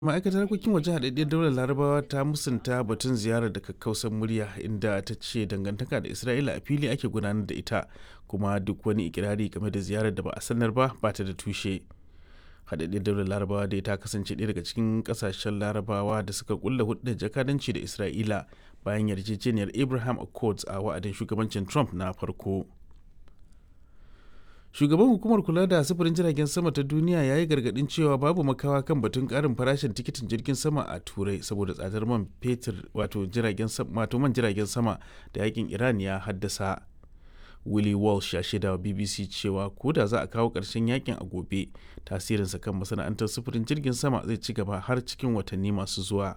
ma'aikatar harkokin wajen haɗaɗɗiyar daular larabawa ta musanta batun ziyarar da kakkausan murya inda ta ce dangantaka da isra'ila a fili ake gudanar da ita kuma duk wani ikirari game da ziyarar da ba a sanar ba ba ta da tushe haɗaɗɗiyar daular larabawa dai ta kasance ɗaya daga cikin ƙasashen larabawa da suka kulla hudun jakadanci da isra'ila bayan yarjejeniyar abraham accords a wa'adin shugabancin trump na farko shugaban hukumar kula da sufurin jiragen sama ta duniya ya yi gargadin cewa babu makawa kan batun karin farashin tikitin jirgin sama a turai saboda tsadar man fetur wato jiragen wato man jiragen sama da yakin iran ya haddasa willie walsh ya shaida wa bbc cewa ko da za a kawo ƙarshen yakin a gobe tasirinsa kan masana'antar sufurin jirgin sama zai ci gaba har cikin watanni masu zuwa